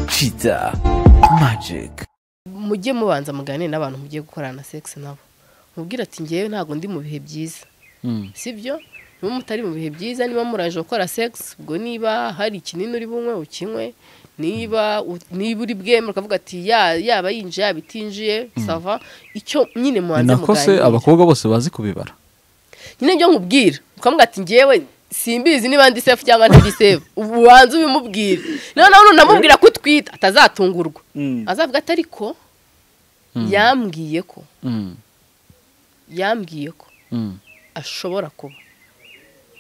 Kiza Magic mujye mubanza muganire n'abantu mugiye gukorana sex nabo mubwire ati ngewe ntabwo ndi mu bihe byiza sibyo niba mutari mu bihe byiza niba muraje gukora sex ubwo niba hari ikinini uri bunywe ukinywe niba u- niba uri bwemere ukavuga ati ya- yaba yinjiye yaba itinjiye sava icyo ni nyine mubanza nako se muganire abakobwa bose bazi kubibara nyine byo nkubwira ukavuga ati ngewe simbizi niba ndi sefu cyangwa ntiri sefu ubu ubanza ubimubwire noneho nunamubwira ko utwite atazatungurwa azavuga ati ariko yambwiye ko Mm, yambwiye ko mm, ashobora kuba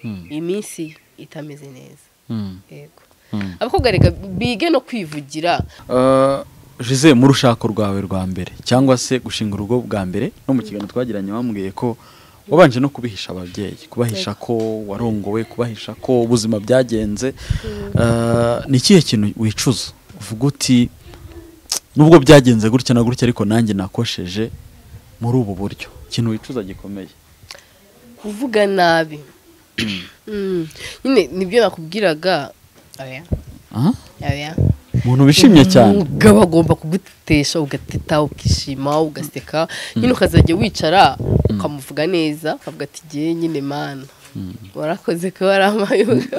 mm, iminsi ye itameze neza mm, yego mm. abakobwa reka bige no kwivugira Uh, Jose mu rushako rwawe rwa mbere cyangwa se gushinga urugo bwa mbere no mu kiganiro twagiranye wambwiye ko wabanje no kubihisha ababyeyi kubahisha ko warongowe kubahisha ko ubuzima byagenze Uh, ni ikihe kintu wicuza uvuga uti nubwo byagenze gutya na gutya ariko nanjye nakosheje muri ubu buryo ikintu wicuza gikomeye kuvuga nabi Mm. nyine nibyo nakubwiraga oya Aha, oya umuntu wishimye cyane umugabo agomba kugutesha ugateta ukishima ugaseka nyine ukazajya wicara ukamuvuga neza ukavuga ati ngewe nyine mana warakoze ko wari amayuga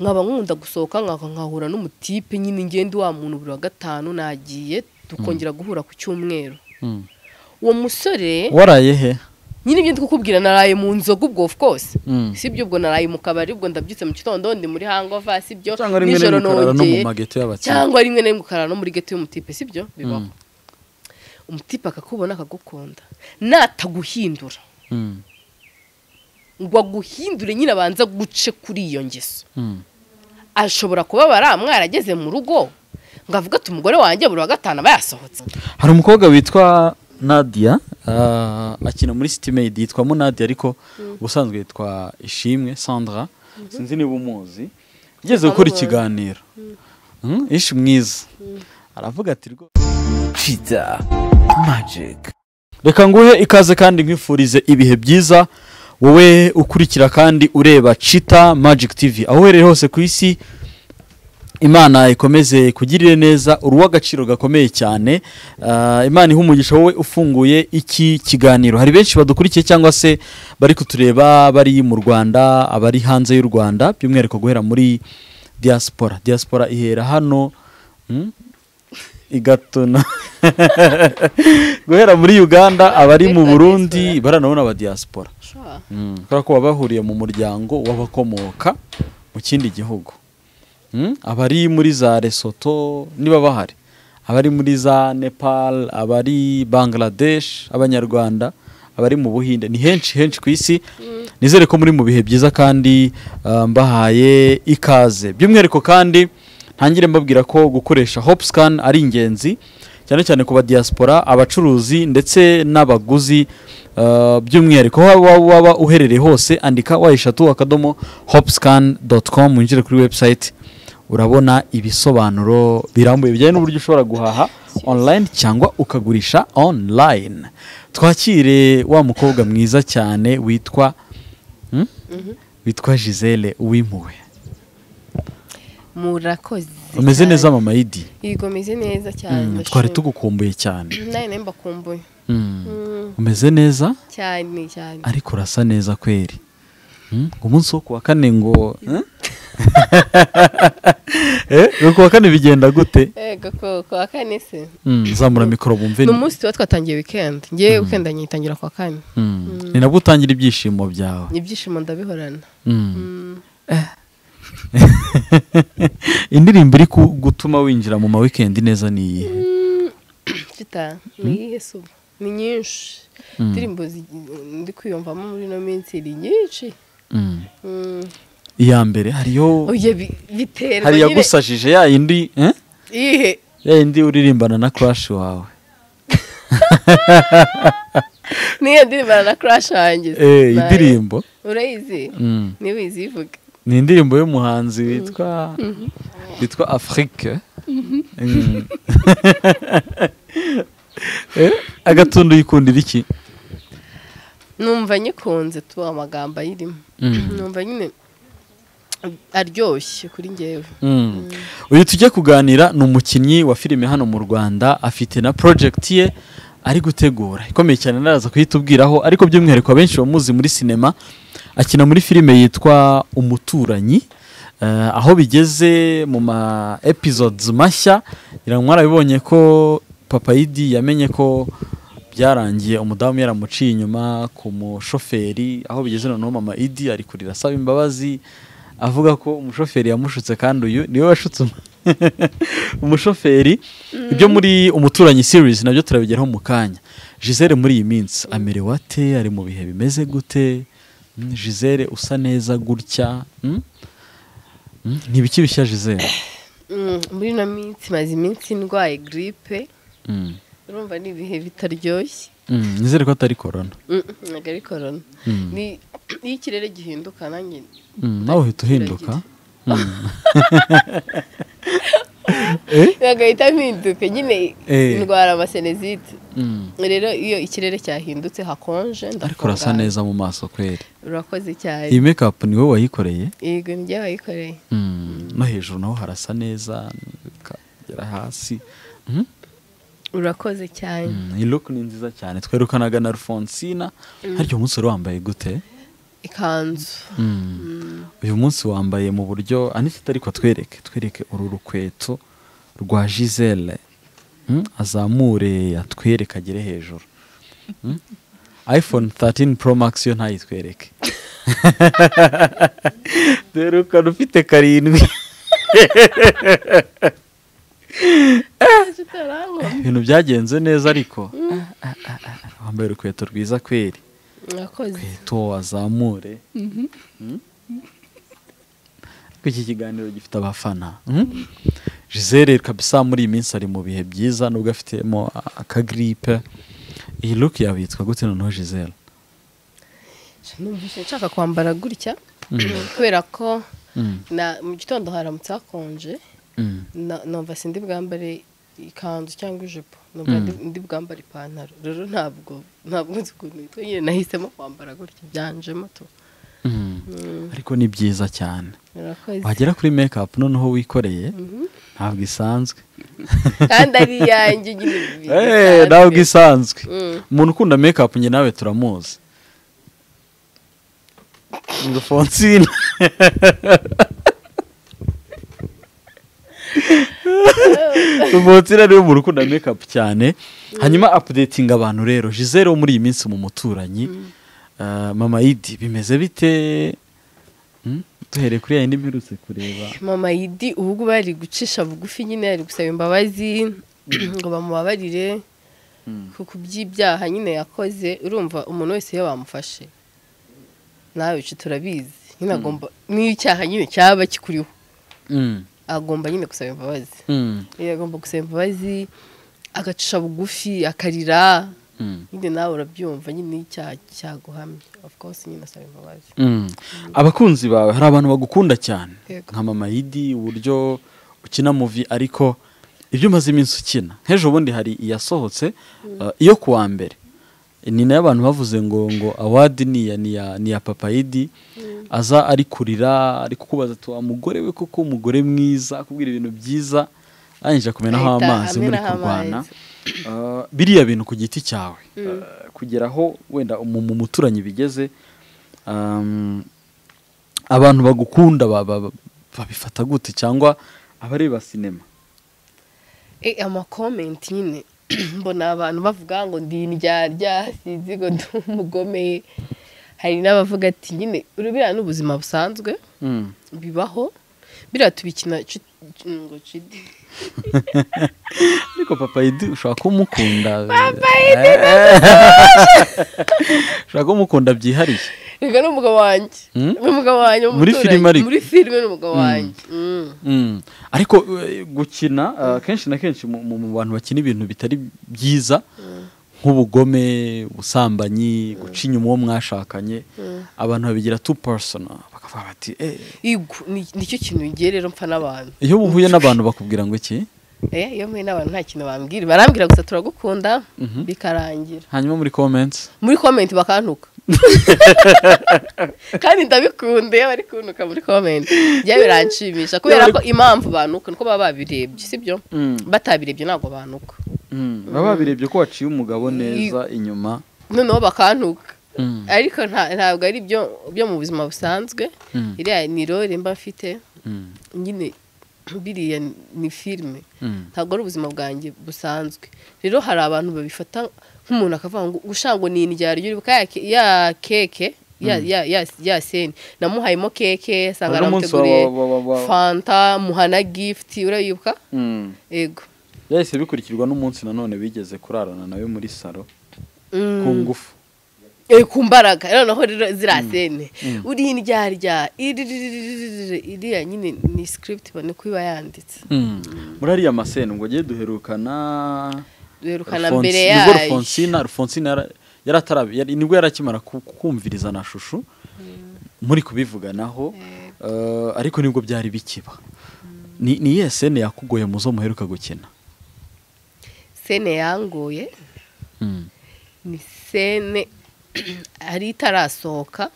nkaba nkunda gusohoka nkaka nkahura n'umutipe nyine ngende wa muntu buri wa gatanu nagiye tukongera guhura ku cyumweru Mm. uwo musore waraye he nyine ibyo ndi kukubwira naraye mu nzoga ubwo of course Mm. si ibyo ubwo naraye mu kabari ubwo ndabyutse mu gitondo ndi muri hangova si ibyo cyangwa rimwe nijoro na rimwe ukarara no mu nongeye mageto y'abakiriya cyangwa rimwe na rimwe ukarara no muri geto y'umutipe si ibyo bibaho Mm. umutipe akakubona akagukunda nataguhindura Mm, ngo aguhindure nyine abanza guce kuri iyo ngeso mm, ashobora kubabara mwarageze mu rugo ngo avuge ati umugore wanjye buri wa gatanu aba yasohotse hari umukobwa witwa nadia ah, akina muri sitimeyidi yitwa munadia ariko ubusanzwe yitwa ishimwe sandra sinzi niba umuzi igeze gukora ikiganiro Mm, ishi mwiza aravuga ati rwose Kiza Magic reka nguhe ikaze kandi nkwifurize ibihe byiza wowe ukurikira kandi ureba cita magic tv aho uherereye hose ku isi imana ikomeze kugirire neza uruhu agaciro gakomeye cyane Ah, imana ihe umugisha wowe ufunguye iki kiganiro hari benshi badukurikiye cyangwa se bari kutureba bari mu rwanda abari hanze y'u rwanda by'umwihariko guhera muri diaspora diaspora ihera hano hmm? igatona guhera muri uganda abari mu burundi baranabona aba diaspora Mm, kubera ko baba bahuriye mu muryango w'abakomoka mu kindi gihugu Mm, abari muri za Lesotho niba bahari abari muri za Nepal abari Bangladesh abanyarwanda abari mu Buhinde ni henshi henshi ku isi nizere ko muri mu bihe byiza kandi ah, mbahaye ikaze by'umwihariko kandi ntangire mbabwira ko gukoresha Hopscan ari ingenzi cyane cyane ku ba diaspora abacuruzi ndetse n'abaguzi ah, by'umwihariko aho waba waba uherereye hose andika wayishatu akadomo hopscan.com winjire kuri website urabona ibisobanuro birambuye bijyanye n'uburyo ushobora guhaha online cyangwa ukagurisha online twakire wa mukobwa mwiza cyane witwa hmm? witwa gisele uwimuwe murakoze umeze neza mama yidi yego meze neza cyane Mm, twari tugukumbuye cyane nawe nawe mbakumbuye Mm, Mm, umeze neza cyane cyane ariko urasa neza kweri Hmm? umunsi wo kuwa kane ngo hmm? Eh, ngo kuwa kane bigenda gute ego ku- ku wa kane se Mm, zamura mikoro bumve ni umunsi tuba twatangiye wikendi ngewe wikendi nyitangira ku wa kane Mm. ni nabwo utangira ibyishimo byawe ibyishimo ndabihorana Mm. Mm, indirimbo iri ku- gutuma winjira mu ma weekend neza ni iyihe fita ni iyihe se ubu ni nyinshi indirimbo zi- ndi kwiyumvamo muri ino minsi ni nyinshi Mm. Mm, iya mbere hariyo oya bi- biterwa hari nyine yagusajije ya yindi eh? iyihe ya yindi uririmbana na crush wawe niyo ndirimbo na crash wanjye eh, indirimbo urayizi Mm. niba uyizivuga ni indirimbo y'umuhanzi witwa witwa afrique Mm. Eh, agatundu yikundira iki numva nyikunze tuba amagambo ayirimo Mm. numva nyine aryoshye kuri ngewe Mm. uyu tujye kuganira ni umukinnyi wa filime hano mu rwanda afite na porojegiti ye ari gutegura ikomeye cyane naraza kuhitubwiraho ariko by'umwihariko abenshi bamuzi muri sinema akina muri filime yitwa umuturanyi Eh, aho bigeze mu ma episodes mashya ngira ngo mwarabibonye ko papayidi yamenye ko byarangiye umudamu yaramuciye inyuma ku mushoferi aho bigeze noneho mama idi ari kurira asaba imbabazi avuga ko umushoferi yamushutse kandi uyu niwe washutse umu- umushoferi ibyo muri umuturanyi series nabyo turabigeraho mu kanya gisele muri iyi minsi amerewe ate ari mu bihe bimeze gute gisele usa neza gutya mm? Mm, ntibiki bishya gisele Mm, muri ino minsi maze iminsi ndwaye giripe Mm, urumva ni ibihe bitaryoshye mm, nizere ko atari korona Mm, mm, ntabwo ari korona Mm. Ni- iyo ikirere gihinduka nanjye Mm, nawe uhita uhinduka bagahita mpinduka nyine Eh. indwara amasenezite Mm, rero iyo ikirere cyahindutse hakonje ariko urasa ndafungana. neza mu maso kweri urakoze cyane iyi make up ni wowe wayikoreye yego nijye wayikoreye Mm, no hejuru naho harasa neza ukagera hasi Mm, urakoze cyane mm, iyi look ni nziza cyane twerukanaga na alfonsina harya uyu munsi wari wambaye gute ikanzu Mm, uyu munsi wambaye mu buryo anifite ariko twereke twereke uru rukweto rwa gisele azamure atwereke agere hejuru Mm, iphone 13 pro max yo ntayitwereke derukana ufite karindwi utarankomye ibintu byagenze neza ariko Ah, ah, ah, ah. wambaye urukweto rwiza kweri urakoze rukweto wazamure Mm? ariko iki kiganiro gifite abafana Mm? gisele kabisa muri iyi minsi ari mu bihe byiza nubwo afitemo akagiripe iyi look yawe yitwa gute noneho gisele numvise nshaka kwambara gutya kubera ko Mm. na- mu gitondo haramutse hakonje Mm. na- numva sindi bwambare ikanzu cyangwa ijipo numva ndi- ndi bwambare ipantaro rero ntabwo ntabwo nzi ukuntu yitwa nyine nahisemo kwambara gutya byanjemo tu Mm. ariko ni byiza cyane urakoze wagera kuri make up noneho wikoreye ntabwo isanzwe kandi ari iyanjye nyine Eh, bisanzwe. ntabwo isanzwe Mm. umuntu ukunda make up njye nawe turamuzi ngo fonsina fonsina niwe muntu ukunda make up cyane hanyuma updating abantu rero gisele wo muri iyi minsi mu muturanyi eh, mama idi bimeze bite Hmm? duhereye kuri yayindi mperutse kureba mama yidi ubwo bari gucisha bugufi nyine ari gusaba imbabazi ngo bamubabarire ku by'ibyaha nyine yakoze urumva umuntu wese iyo bamufashe nawe uci turabizi nyine agomba n'iyo icyaha nyine cyaba kikuriho Mm. agomba nyine gusaba imbabazi Mm. Iyo agomba gusaba imbabazi agacisha bugufi akarira Mm. nyine nawe urabyumva nyine iyo icyaha cyaguhamye of course nyine asaba imbabazi Mm. abakunzi bawe hari abantu bagukunda cyane Yego. nka mama yidi uburyo ukina muvi ariko ibyo umaze iminsi ukina nk'ejo bundi hari iyasohotse uh, iyo kuwa mbere ni nayo abantu bavuze ngo ngo awadi ni iya ni iya- ni iya papa yidi aza ari kurira ari kukubaza tuwa mugore we koko umugore mwiza akubwira ibintu byiza arangije akumenaho Ahita amazi muri amenaho kurwana amazi. Uh, biriya bintu ku giti cyawe Uh, kugera aho wenda mu mu muturanyi bigeze um, abantu bagukunda ba- ba- ba- babifata gute cyangwa abareba sinema Eh, amakomenti nyine mbona abantu bavuga ngo ndi indyarya sinzi ngo ndi umugome hari n'abavuga ati nyine urubira n'ubuzima busanzwe bibaho biriya tubikina cu- cu- ngo cidi ariko papa yidi ushobora kumukunda ushobora kumukunda byihariye reka ni umugabo wanjye Mm? ni umugabo wanjye Muri w'umuturanyi. filime ariko. muri filime ni umugabo wanjye Mm. Mm. ariko eh, gukina eh, kenshi na kenshi mu mu- mu bantu bakina ibintu bitari byiza nk'ubugome ubusambanyi guca inyuma uwo mwashakanye abantu babigira tu personal bakavuga bati "Eh, Igu, ni- nicyo kintu ngiye rero mpfa n'abantu iyo uhuye n'abantu bakubwira ngo iki Eh, iyo mpuye n'abantu nta kintu bambwira barambwira gusa turagukunda bikarangira hanyuma muri comments muri komenti bakantuka kandi ndabikunde iyo bari kuntuka muri komenti bya biranshimisha kubera ko impamvu banuka nuko baba babirebye sibyo Mm. batabirebye ntabwo banuka baba babirebye ko waciye umugabo neza inyuma noneho bakantuka Mm. ariko nta- ntabwo ari byo byo mu buzima busanzwe Mm. iriya ni role mba mfite Mm. nyine biriya ni filime Mm. ntabwo ari ubuzima bwanjye busanzwe rero hari abantu babifata nk'umuntu akavuga ngo gushango ni indya ry'uri buka ya ke- ya keke ya ya ya ya seni namuhayemo keke asanga Hari umunsi aramuteguriye wa- wa- wa- wa- fanta muhana gift urayibuka Mm. yego yahise bikurikirwa n'umunsi nanone bigeze kurarana nawe muri salo ku Mm. ngufu Eh, ku mbaraga noneho rero ziriya sene uri indyarya iriririririririri, iriya nyine ni script ibone ko iba yanditse muri ariya masene ngo ujye duherukana werukana Alphonse- mbere nibwo yayo Alphonsine- Alphonsine yara- yari atarabi yari- nibwo yari akimara ku- kumviriza na shushu muri kubivuganaho eh, ariko nibwo byari bikiba ni ni iyihe sene yakugoye mu zo muheruka gukina sene yangoye ni sene hari itarasohoka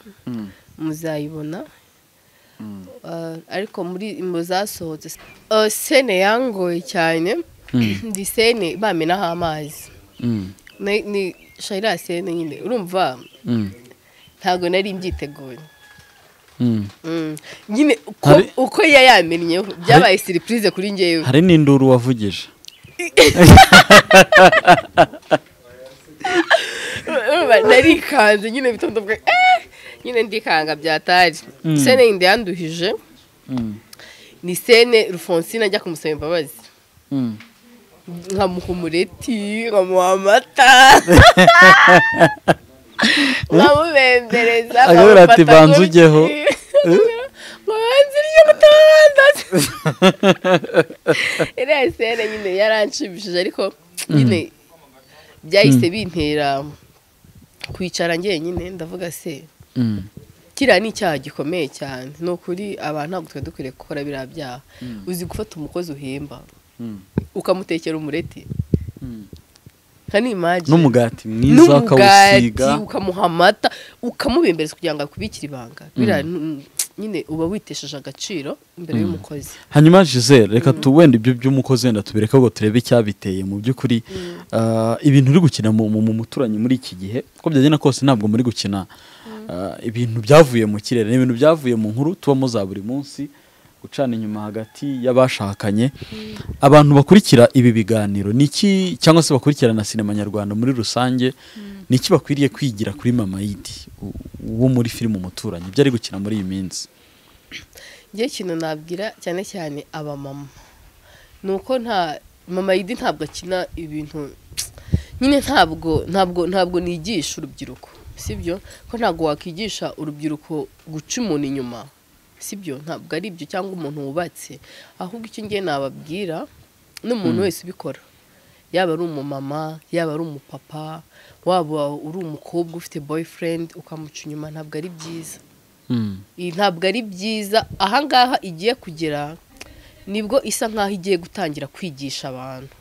muzayibona Ah, ariko muri mu zasohotse Ah, sene yangoye cyane ni sene bamenaho amazi Ni- ni shayira sene nyine urumva ntabwo nari mbyiteguye Mm. nyine uko- Hari- uko yayamennyeho byabaye siripurize kuri ngewe hari n'induru wavugije Urumva, narikanze nyine bitondo bwa eh! nyine ndikanga byatari Mm. sene yindi yanduhije ni sene rufonsine ajya kumusaba imbabazi nkamuha umureti nkamuha amata nkamubembereza Akavuga ati, nkamufata "Banza ujyeho." gutya. ngo banza urye mutabandaze iriya sene nyine yaranshimishije ariko nyine byahise bintera kwicara njyenyine ndavuga se kiriya ni icyaha gikomeye cyane ni ukuri abantu ntabwo twari dukwiriye gukora biriya byaha uzi gufata umukozi uhemba ukamutekera umureti nka n'imagi n'umugati mwiza akawusiga ukamuha amata ukamubembereza kugira ngo akubikire ibanga biriya ni- ni- nyine uba witesheje agaciro imbere y'umukozi hanyuma gisele reka tu wenda ibyo by'umukozi wenda tubireke ngo turebe icyabiteye mu by'ukuri ah, ibintu uri gukina mu mu- mu muturanyi muri iki gihe uko byagenda kose ntabwo muri gukina ah, ibintu byavuye mu kirere ni ibintu byavuye mu nkuru tubamo za buri munsi gucana inyuma hagati y'abashakanye abantu bakurikira ibi biganiro ni iki cyangwa se bakurikira na sinema nyarwanda muri rusange ni iki bakwiriye kwigira kuri mama yidi u- wo muri filime umuturanyi ibyo ari gukina muri iyi minsi njye ikintu nabwira cyane cyane abamama ni uko nta mama yidi ntabwo akina ibintu nyine ntabwo ntabwo ntabwo nigisha urubyiruko sibyo ko ntabwo wakwigisha urubyiruko guca umuntu inyuma sibyo ntabwo ari ibyo cyangwa umuntu wubatse ahubwo icyo ngiye nababwira n'umuntu wese ubikora yaba ari umumama yaba ari umupapa waba uri umukobwa ufite boyfriend ukamuca inyuma ntabwo ari byiza iyi ntabwo ari byiza ahangaha igiye kugera nibwo isa nkaho igiye gutangira kwigisha abantu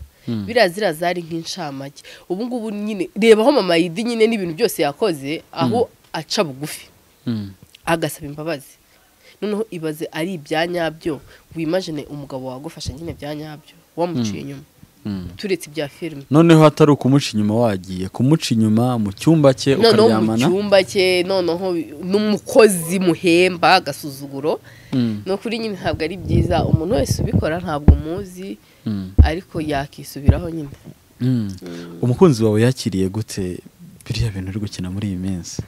biriya ziriya zari nk'incamake ubu ngubu nyine reba aho mama yidi nyine n'ibintu byose yakoze aho aca bugufi agasaba imbabazi noneho ibaze ari ibya nyabyo wimajine umugabo wagufasha nyine bya nyabyo wamuciye inyuma turetse ibya filime noneho hatari ukumuca inyuma wagiye kumuca inyuma mu cyumba cye noneho mu ukaryamana cyumba cye noneho n'umukozi muhemba agasuzuguro Mm, ni ukuri nyine ntabwo ari byiza umuntu wese ubikora ntabwo muzi mm, ariko yakisubiraho nyine mm. umukunzi wawe yakiriye gute biriya bintu uri gukina muri iyi minsi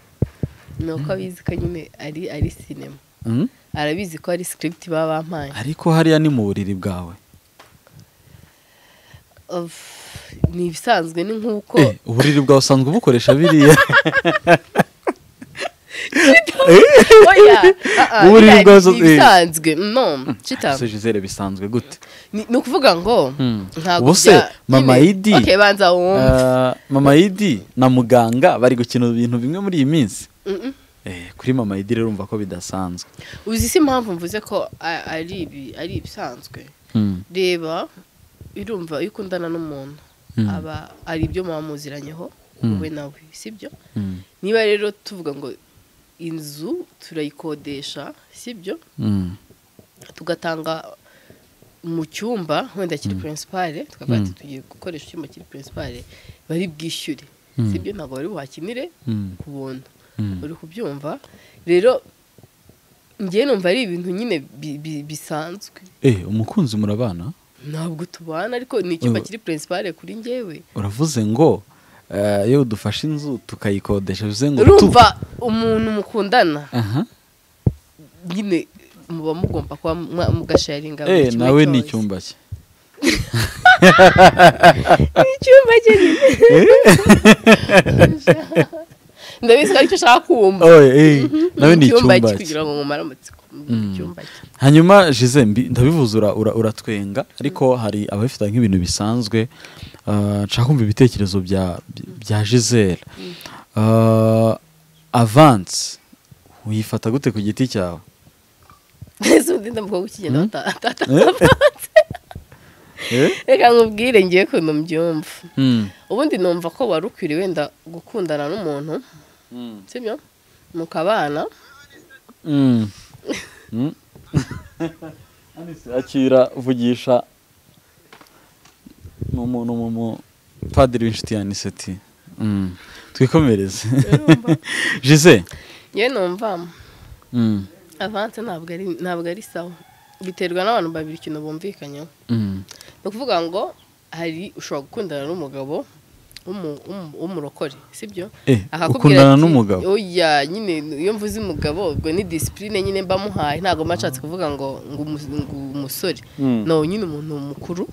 ni uko abizi ko nyine ari ari sinema Mm? arabizi ko ari script baba bampaye ariko hariya ni mu buriri bwawe Of, ni ibisanzwe ni nk'uko Eh, uburiri bwawe usanzwe ubukoresha biriya oya ah, ah, Uburiri biriya bwazo- ni ibisanzwe no cita ese Gisele bisanzwe gute ni ni ukuvuga ngo Mm. ntabwo Ubu se, bya- Mama nyine- Idi, okay banza wumve Ah, mama yidi na muganga bari gukina ibintu bimwe muri iyi minsi Mm-mm. Eh, kuri mama yidi rero urumva ko bidasanzwe uzi si impamvu mvuze ko a- ari ibi- ari ibisanzwe Mm, reba urumva iyo ukundana n'umuntu Mm. aba ari ibyo muba muziranyeho wowe nawe sibyo niba rero tuvuga ngo inzu turayikodesha sibyo tugatanga mu cyumba wenda kiri pirinsipare tukavuga ati tugiye gukoresha icyumba kiri pirinsipare bari bwishyure sibyo ntabwo bari buhakinire ku buntu uri kubyumva rero ngewe numva ari ibintu nyine bi- bi- bisanzwe Eh, umukunzi murabana ntabwo tubana ariko ni icyumba kiri pirinsipare kuri ngewe uravuze ngo eh, iyo dufashe inzu tukayikodesha bivuze ngo urumva umuntu mukundana aha nyine muba mugomba kuba mwa- mugasharinga buri eh kimwe nawe ni cyose. icyumba cye ni icyumba cye nyine ndabizi ko aricyo ashaka kumva oh, eh, nawe ni icyumba cye cye kugira ngo mumare amatsiko mu cyumba cye hanyuma jize mbi- ndabivuze ura- ura- uratwenga ariko hari ababifite nk'ibintu bisanzwe Ah, nshaka kumva ibitekerezo bya bya jizere avansi uyifata gute ku giti cyawe mbese undi ndamukobwa ukigenda batata Eh? reka nkubwire ngiye ukuntu mbyumva Mm. ubundi numva ko wari ukwiriye wenda gukundana n'umuntu sibyo mukabana Mm. Mm. akira vugisha mu muntu mu mupadiri w'inshuti ya niseti Mm. twikomereze jize yewe numva Mm. avanse ntabwo ari ntabwo ari sawa biterwa n'abantu babiri ikintu bumvikanyeho Mm. ni ukuvuga ngo hari ushobora gukundana n'umugabo w'umu- w'umu- w'umurokore sibyo Eh, Akakubwira ukundana ati, n'umugabo? oya nyine iyo mvuze umugabo ubwo ni disipurine nyine mba muhaye ntabwo mba nshatse kuvuga ngo ngo umu- ngo umusore Mm. no nyine umuntu mukuru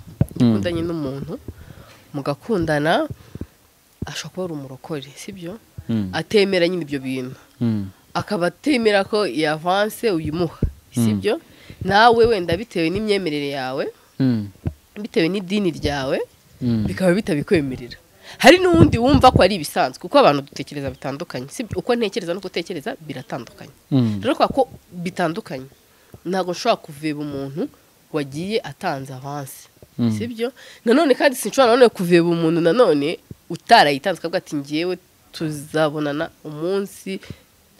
ukundanye n'umuntu mugakundana ashobora kuba ari umurokore sibyo Mm. atemera nyine ibyo bintu Mm. akaba atemera ko iyi avanse uyimuha sibyo nawe wenda bitewe n'imyemerere yawe Mm. bitewe n'idini ryawe Mm. bikaba bitabikwemerera hari n'undi wumva ko ari ibisanzwe kuko abantu dutekereza bitandukanye sibyo uko ntekereza n'uko utekereza biratandukanye Mm. rero kubera ko bitandukanye ntabwo nshobora kuveba umuntu wagiye atanze avanse Mm. sibyo nanone kandi sinshobora nanone kuveba umuntu nanone utarayitanze akavuga ati ngewe tuzabonana umunsi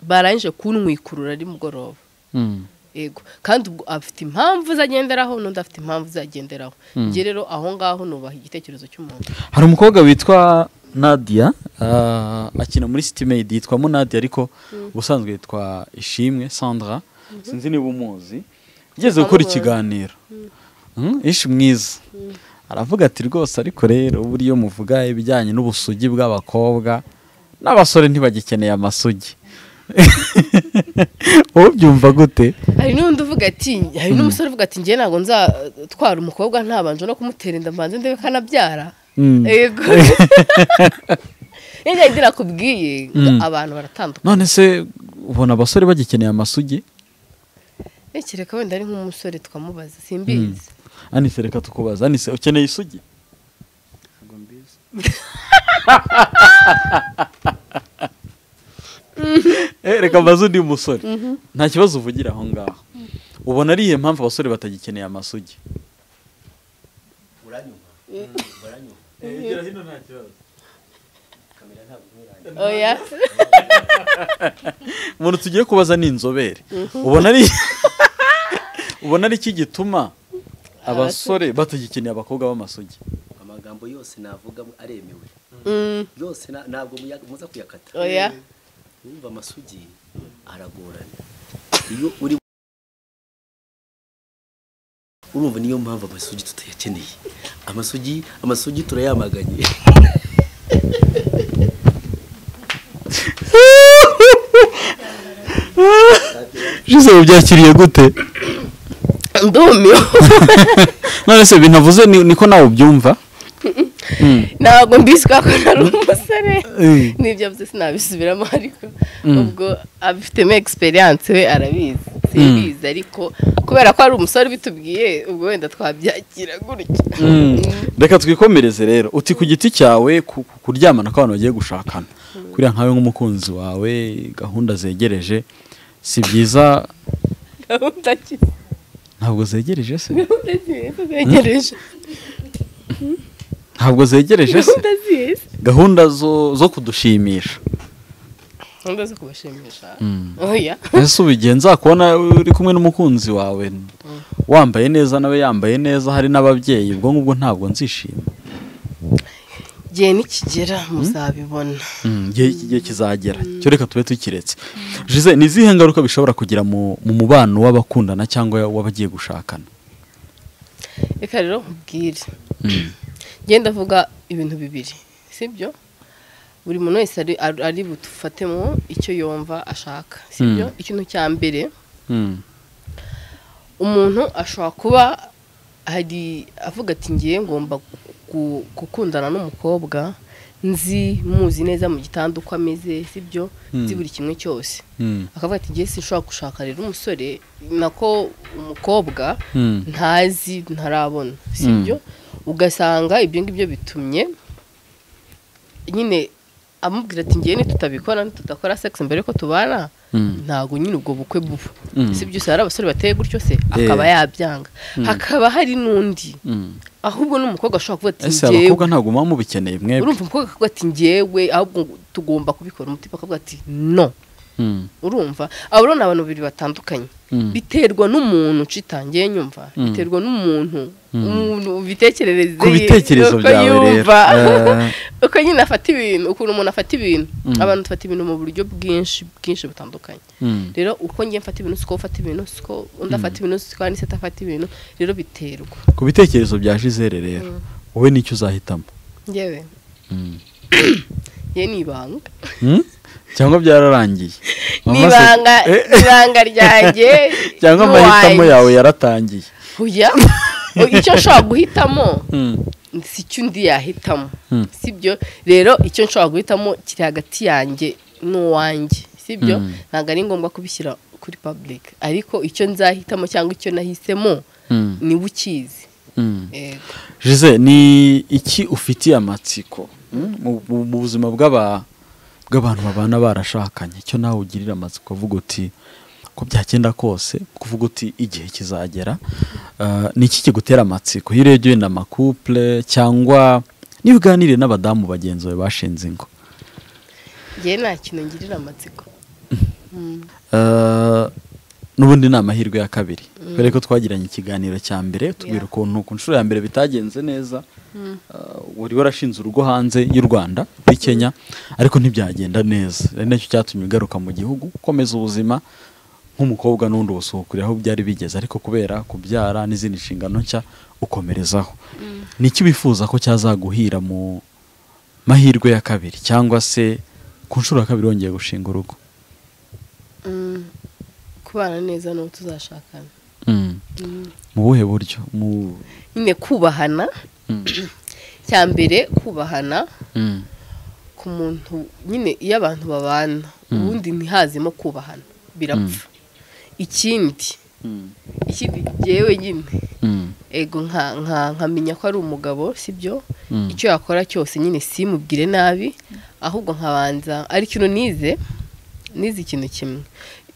barangije kuntwikurura ari mugoroba Mm. yego kandi ubwo afite impamvu ze agenderaho n'undi afite impamvu ze agenderaho njye rero aho ngaho nubaha igitekerezo cy'umuntu hari umukobwa witwa nadia ah, akina muri sitimeyidi yitwamo nadia ariko ubusanzwe yitwa ishimwe sandra sinzi niba umuzi igeze gukora Amuzi. ikiganiro Mm, ishi mwiza aravuga ati rwose ariko rero buriya iyo muvuga ibijyanye n'ubusugi bw'abakobwa n'abasore ntibagikeneye amasugi wowe ubyumva gute hari n'undi uvuga ati hari n'umusore uvuga ati ngewe ntabwo nzatwara umukobwa ntabanje no kumutera inda mbanze ndebe ko anabyara Mm. yego iyo njyahita nakubwiye abantu baratandukanye none se ubona abasore bagikeneye amasugi Ntekereka wenda ari nk'umusore twamubaza simbizi anise reka tukubaza anise ukeneye isugi Eh, reka mbaze undi musore nta kibazo uvugira aho ngaho ubona ari iyo mpamvu abasore batagikeneye amasugi oya umuntu tugiye kubaza ni inzobere ubona ari ubona ari iki gituma abasore batagikeneye abakobwa b'amasugi amagambo yose navuga aremewe Mm, yose na- ntabwo muya- muza kuyakata oya wumva amasugi aragorana iyo uri urumva niyo mpamvu amasugi tutayakeneye amasugi amasugi turayamaganye jose ubyakiriye gute ndumiwe none se binavuze ni- niko nawe ubyumva ntabwo mbizi kubera ko nari umusore Mm. n'ibyo byo sinabisubiramo ariko Mm. ubwo abifitemo egisperiyanse we arabizi simbizi ariko kubera ko ari umusore ubitubwiye ubwo wenda twabyakira gutya reka twikomereze rero uti ku giti cyawe ku- ku- kuryamana kw'abantu bagiye gushakana kuriya nkawe nk'umukunzi wawe gahunda zegereje si byiza gahunda ki ntabwo zegereje se gahunda zihe zegereje ntabwo zegereje se gahunda zihe gahunda zo zo kudushimisha gahunda zo kubashimisha oya ese ubigenza kubona uri kumwe n'umukunzi wawe wambaye neza nawe yambaye neza hari n'ababyeyi ubwo ngubwo ntabwo nzishima igihe nikigera muzabibona Mm, igihe igihe kizagera cyo reka tube tukiretse Jose ni izihe ngaruka bishobora kugira mu mu mubano w'abakundana cyangwa w'abagiye gushakana reka rero nkubwire ngenda avuga ibintu bibiri sibyo buri muntu wese ari- ari ari bufatemo icyo yumva ashaka sibyo ikintu cya mbere Mm, umuntu ashobora kuba hari avuga ati ngiye ngomba gu- gukundana n'umukobwa nzi muzi neza mu gitanda uko ameze sibyo nzi buri kimwe cyose mm, akavuga ati ngiye sinshobora gushaka rero umusore nako umukobwa mm, ntazi ntarabona sibyo ugasanga ibyo ngibyo bitumye nyine amubwira ati ngiye nitutabikora nitutakora sex mbere ko tubana mm, ntabwo nyine ubwo bukwe buba Mm. si byose hari abasore bateye gutyo se akaba yabyanga hakaba hari n'undi mm. ahubwo n'umukobwa ashobora kuvuga ati ese ngewe abakobwa ntabwo muba mubikeneye mwebwe urumva umukobwa akavuga ati ngewe ahubwo tugomba kubikora umutima akavuga ati no Mm, urumva abo rero ni abantu babiri batandukanye mm, biterwa n'umuntu ucitangiye nyumva biterwa n'umuntu umuntu ubitekerereze ku bitekerezo byawe rero Eh, uko nyine afata ibintu ukuntu umuntu afata ibintu Mm. abantu dufata ibintu mu buryo bwinshi bwinshi butandukanye mm, rero uko ngiye mfata ibintu siko ufata ibintu siko undi afata ibintu siko kandi se atafata ibintu rero biterwa ku bitekerezo bya Gisele rero wowe nicyo uzahitamo ngewe Mm. ye ni ibanga Mm? cyangwa byararangiye ni Mama se- ibanga Eh, ni ibanga ryanjye cyangwa amahitamo n'uwanjye. yawe yaratangiye Oya. icyo nshobora guhitamo Mm, si cyo undi yahitamo Mm. sibyo rero icyo nshobora guhitamo kiri hagati yanjye n'uwanjye sibyo Mm. ntabwo ari ngombwa kubishyira kuri public ariko icyo nzahitamo cyangwa icyo nahisemo mm, niwe ukizi mm. Yego. Jose ni iki ufitiye amatsiko mm, mu- mu mu buzima bw'aba- bw'abantu babana barashakanye icyo nawe ugirira amatsiko uvuga uti ko byagenda kose kuvuga uti igihe kizagera Ah, ni iki kigutera amatsiko iyo urebye wenda amakupule cyangwa niba uganiriye n'abadamu bagenzi bawe bashinze ingo ngewe nta kintu ngirira amatsiko Ah, n'ubundi ni amahirwe ya kabiri kubera ko twagiranye ikiganiro cya mbere tubwira Yeah. ukuntu ku nshuro ya mbere bitagenze neza Ah, wari warashinze urugo hanze y'u rwanda muri kenya ariko ntibyagenda neza ari nacyo cyatumye ugaruka mu gihugu ukomeza ubuzima nk'umukobwa n'undi ubusuhukura aho byari bigeze ariko kubera kubyara n'izindi nshingano nshya ukomerezaho ni iki wifuza ko cyazaguhira mu mahirwe ya kabiri cyangwa se ku nshuro ya kabiri wongeye gushinga urugo Mm. kubana neza n'uwo tuzashakana Mm. mu buhe buryo mu nyine kubahana cya mbere kubahana Mm. ku muntu nyine iyo abantu babana ubundi ntihazemo kubahana birapfa ikindi Mm. ikindi ngewe nyine Mm. ego nka- nka- nkamenya ko ari umugabo sibyo Mm. icyo yakora cyose nyine simubwire nabi ahubwo nkabanza ari ikintu nize nize ikintu kimwe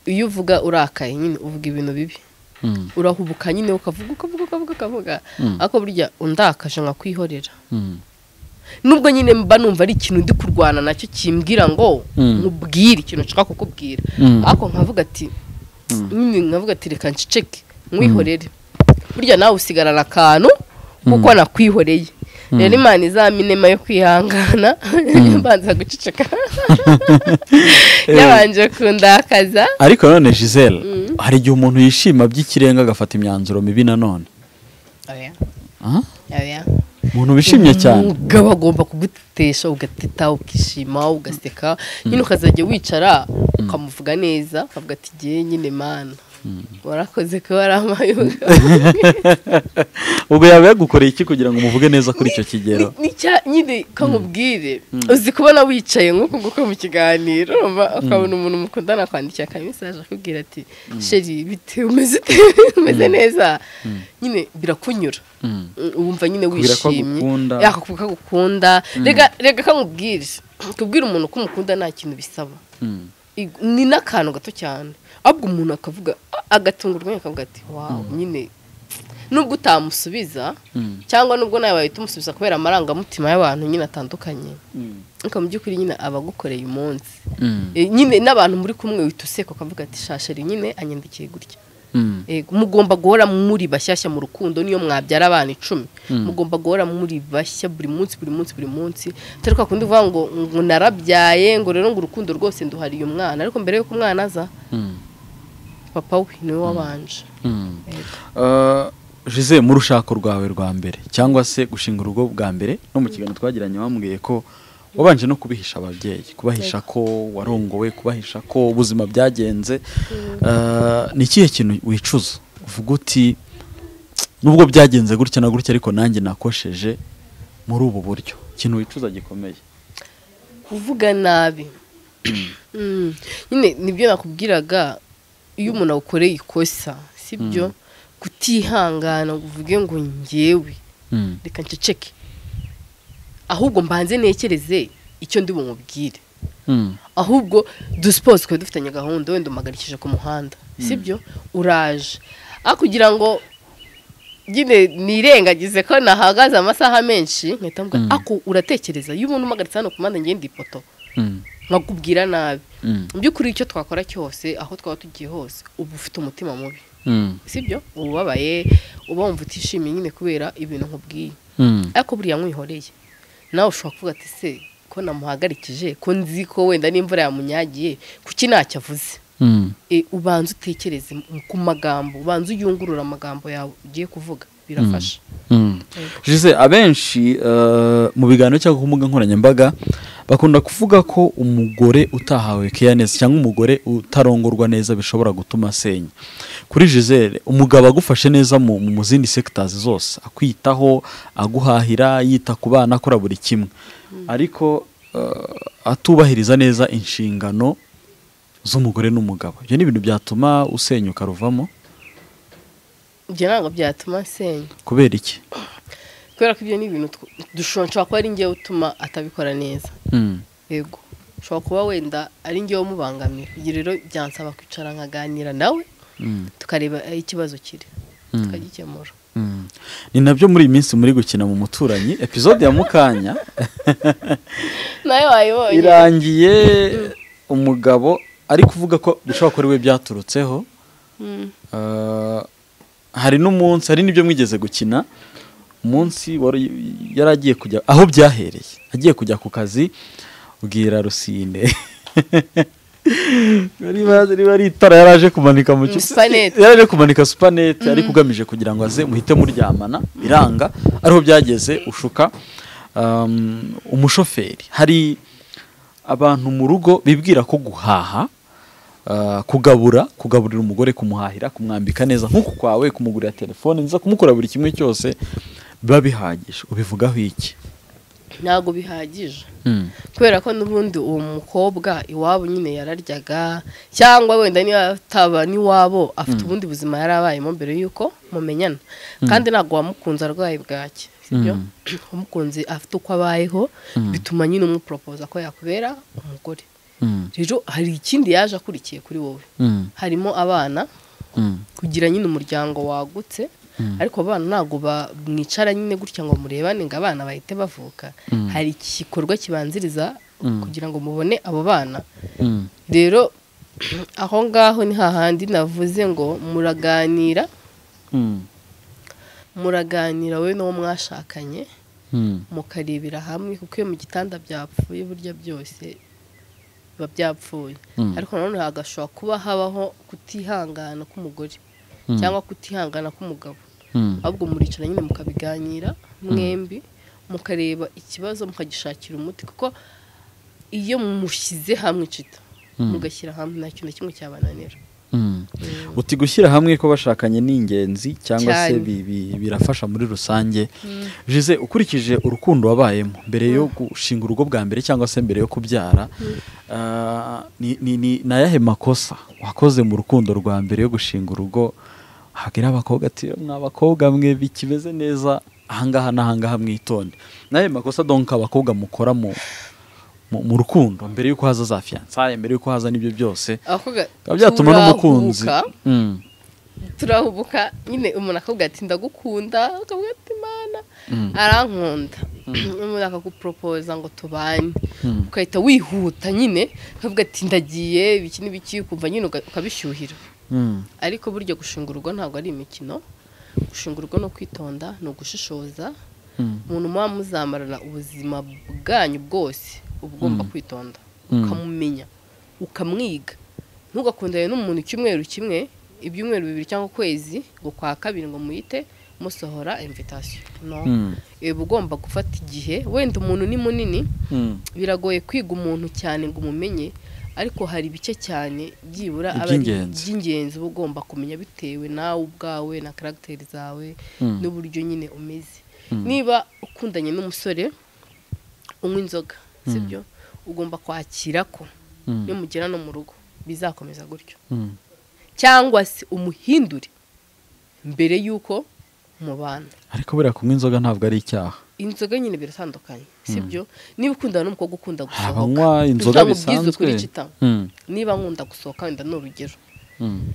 iyo uvuga urakaye nyine uvuga ibintu bibi Mm. urahubuka nyine ukavuga ukavuga ukavuga ukavuga Mm. ariko burya undakaje nkakwihorera Mm. nubwo nyine mba numva ari ikintu ndi kurwana nacyo kimbwira ngo Mm. nkubwire ikintu nshaka kukubwira Mm. ariko nkavuga ati nyine nkavuga ati reka nceceke nkwihorere burya nawe usigarana akantu kuko nakwihoreye rero imana izaminema yo kwihangana mbanza guceceka yabanje kundakaza ariko none Gisele hari igihe umuntu yishima by'ikirenga agafata imyanzuro mibi nanone oya Ah? oya umuntu wishimye cyane umugabo agomba kugutesha ugateta ukishima ugaseka nyine ukazajya wicara ukamuvuga neza ukavuga ati ngewe nyine mana warakoze ko wari amayuga ubwo yaba yagukoreye iki kugira ngo umuvuge neza kuri icyo kigero Ni- ni cya- nyine kamubwire uzi kubona wicaye nk'uko nguko mu kiganiro urumva? ukabona umuntu mukundana akwandikira aka message akubwira ati sheri bite umeze ute umeze neza nyine birakunyura Mm. Mm, wumva nyine Akubwira ko wishimye agukunda. Ya, akakubwira ko agukunda rega rega kamubwire kubwira umuntu ko umukunda nta kintu bisaba Mm. Ig- ni n'akantu gato cyane ahubwo umuntu akavuga agatungurwa nyine akavuga ati wawu nyine nubwo utamusubiza cyangwa nubwo nawe wahita umusubiza kubera amarangamutima y'abantu nyine atandukanye ariko mu by'ukuri nyine aba agukoreye umunsi Eh, nyine n'abantu muri kumwe wihita useka ukavuga ati shashari nyine anyandikiye gutya Eh, mugomba guhora muri bashyashya mu rukundo niyo mwabyara abana icumi mugomba guhora muri bashya buri munsi buri munsi buri munsi atari kwa kundi uvuga ngo ngo narabyaye ngo rero ngo urukundo rwose nduhariye umwana ariko mbere y'uko umwana aza papa we niwe wabanje Yego. jose mu rushako rwawe rwa mbere cyangwa se gushinga urugo bwa mbere no mu kiganiro twagiranye wambwiye ko wabanje no kubihisha ababyeyi kubahisha ko warongowe kubahisha ko ubuzima byagenze Eh, ni ikihe kintu wicuza uvuga uti nubwo byagenze gutya na gutya ariko nanjye nakosheje muri ubu buryo ikintu wicuza gikomeye kuvuga nabi Mm. nyine nibyo nakubwiraga iyo umuntu awukoreye ikosa sibyo kutihangana ngo uvuge ngo ngewe Mm. reka nceceke ahubwo mbanze nekereze icyo ndi bumubwire Mm. ahubwo dusipozi twari dufitanye gahunda wenda umuhagarikije ku muhanda sibyo uraje aho kugira ngo nyine nirengagize ko nahagaze amasaha menshi nkahita mvuga ako uratekereza iyo umuntu umuhagaritse hano ku muhanda ngenda ipoto Mm. nkakubwira nabi Mm. mu by'ukuri icyo twakora cyose aho twaba tugiye hose uba ufite umutima mubi Mm. sibyo uba ubabaye uba wumva utishimiye nyine kubera ibintu nkubwiye Mm. ariko buriya mwihoreye nawe ushobora kuvuga ati se ko namuhagarikije ko nzi ko wenda n'imvura yamunyagiye kuki ntacyo avuze Mm. E, ubanza utekereze mu- ku magambo ubanza uyungurure amagambo yawe ugiye kuvuga birafasha Jose abenshi eh, mu biganiro cyangwa ku mbuga nkoranyambaga bakunda kuvuga ko umugore utahawe keya neza cyangwa umugore utarongorwa neza bishobora gutuma asenya kuri Gisele umugabo agufashe neza mu, mu zindi sectors zose akwitaho aguhahira yita ku bana akora buri kimwe ariko eh, atubahiriza neza inshingano z'umugore n'umugabo ibyo ni ibintu byatuma usenyuka ruvamo ibyo ntabwo byatuma nsenya kubera iki kubera ko ibyo ni ibintu tw- dushobora nshobora kuba ari ngewe utuma atabikora neza Mm, yego ushobora kuba wenda ari ngewe umubangamira ibyo rero byansaba kwicara nkaganira nawe mm, tukareba aho ikibazo kiri Mm. tukagikemura mm. ni nabyo muri iyi minsi muri gukina mu muturanyi episode ya mukanya nawe wayibonye irangiye umugabo ari kuvuga ko bishobora kuba ari we byaturutseho Mm. Eh, hari n'umunsi hari n'ibyo mwigeze gukina umunsi wari- yari agiye kujya aho byahereye agiye kujya ku kazi bwira rusine Bari bazi- riba ari itara yari aje kumanika mu cyumba Supanete. yari aje kumanika supanete ariko ugamije kugira ngo aze muhite muryamana biranga ariho byageze ushuka Um, umushoferi hari abantu mu rugo bibwira ko guhaha uh, kugabura kugaburira umugore kumuhahira kumwambika neza nk'uku kwawe kumugurira telefone nziza kumukora buri kimwe cyose biba bihagije ubivugaho iki ntabwo bihagije kubera ko n'ubundi uwo mukobwa iwabo nyine yararyaga cyangwa wenda niba ataba n'iwabo afite ubundi buzima yari abayemo mbere y'uko mumenyana kandi ntabwo wamukunze arwaye bwake sibyo umukunzi afite uko abayeho bituma nyine umuporopoza ko yakubera umugore rero hari ikindi yaje akurikiye kuri wowe harimo abana kugira nyine umuryango wagutse ariko abana ntabwo ba- mwicara nyine gutya ngo murebane ngo abana bahite bavuka hari igikorwa kibanziriza kugira ngo mubone abo bana rero aho ngaho ni hahandi navuze ngo muraganira muraganira wowe n'uwo mwashakanye mukarebera hamwe kuko iyo mu gitanda byapfuye burya byose biba byapfuye Mm. ariko nanone hagashobora kuba habaho kutihangana k'umugore cyangwa kutihangana k'umugabo ahubwo muricara nyine mukabiganira mwembi mukareba ikibazo mukagishakira umuti kuko iyo mushyize hamwe cita mugashyira hamwe nta kintu na kimwe cyabananira uti gushyira hamwe ko bashakanye ni ingenzi cyangwa se Cyane. bi- bi- birafasha muri rusange Jose ukurikije urukundo wabayemo mbere yo gushinga urugo bwa mbere cyangwa se mbere yo kubyara ah, ni- ni ni- ni ayahe makosa wakoze mu rukundo rwa mbere yo gushinga urugo hagira abakobwa ati mwa bakobwa mwe bikimeze neza ahangaha n'ahangaha mwitonde ni ayahe makosa donka abakobwa mukora mu mu- mu rukundo mbere y'uko haza za fiyansaye mbere y'uko haza n'ibyo byose abakobwa bikaba byatuma n'umukunzi turahuka, Mm. turahubuka nyine umuntu akavuga ati ndagukunda akavuga ati mana arankunda umuntu akaguporopoza ngo tubane ugahita wihuta nyine ukavuga ati ndagiye ibiki n'ibiki ukumva nyine uka- ukabishyuhira Mm. ariko burya gushunga urugo ntabwo ari imikino gushunga urugo no kwitonda ni ugushishoza Mm. umuntu muba muzamarana ubuzima bwanyu bwose uba ugomba kwitonda ukamumenya ukamwiga ntugakundane n'umuntu icyumweru kimwe ibyumweru bibiri cyangwa ukwezi ngo kwa kabiri ngo muyite musohora invitasiyo no Mm. uba ugomba gufata igihe wenda umuntu ni munini Mm. biragoye kwiga umuntu cyane ngo umumenye ariko hari bike cyane byibura aba ari Iby'ingenzi. iby'ingenzi uba ugomba kumenya bitewe nawe ubwawe na karagiteri zawe Mm. n'uburyo nyine umeze niba ukundanye n'umusore unywa inzoga sibyo ugomba kwakira ko Mm. iyo mugera no mu rugo bizakomeza gutyo Mm. cyangwa se umuhindure mbere y'uko mubana ariko buriya kunywa inzoga ntabwo ari icyaha inzoga nyine biratandukanye sibyo niba ukundana n'umukobwa ukunda hari gusohoka abanywa inzoga Ntabwo ubwiza bisanzwe ukuri kita. Mm. niba nkunda gusohoka wenda ni urugero Mm.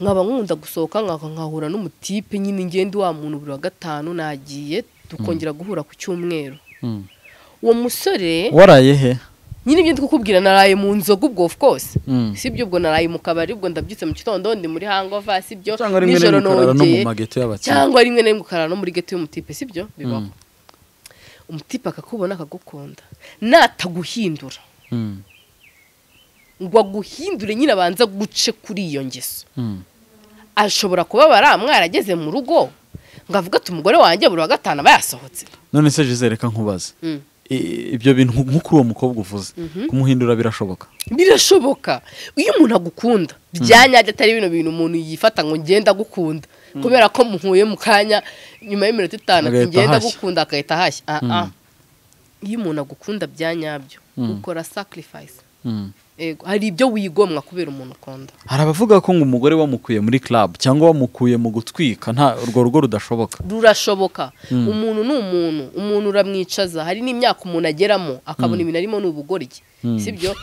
nkaba nkunda gusohoka nkaka nkahura n'umutipe nyine ngenda wa muntu buri wa gatanu nagiye tukongera guhura ku cyumweru Mm. uwo musore waraye he nyine ibyo ndikukubwira naraye mu nzoga ubwo of course Mm. si ibyo ubwo naraye mu kabari ubwo ndabyutse mu gitondo ndi muri hangova si ibyo cyangwa rimwe nijoro na rimwe ukarara no mu nongeye mageto y'abakiriya cyangwa rimwe na rimwe ukarara no muri geto y'umutipe si ibyo bibaho umutipe akakubona akagukunda nataguhindura Mm. ngo aguhindure nyine abanza guce kuri iyo ngeso Mm. ashobora kubabara mwarageze mu rugo ngo avuge ati umugore wanjye buri wa gatanu aba yasohotse none se Gisele reka nkubaze Mm. I- ibyo bintu nko kuri uwo mukobwa uvuze kumuhindura birashoboka birashoboka iyo umuntu agukunda bya nyabyo atari bino bintu umuntu yifata ngo ngenda agukunda kubera ko muhuye mu kanya nyuma y'iminota itanu ati Agahita ngenda ahashya." agukunda agahita ahashya Ah, ah. iyo umuntu agukunda bya nyabyo ukora sacrifice Mm. Ego, hari ibyo wigomwa kubera umuntu ukunda hari abavuga ko ngo umugore wamukuye muri club cyangwa wamukuye mu gutwika nta urwo rugo rudashoboka rurashoboka umuntu ni umuntu umuntu uramwicaza hari n'imyaka umuntu ageramo akabona ibintu arimo ni ubugoryi sibyo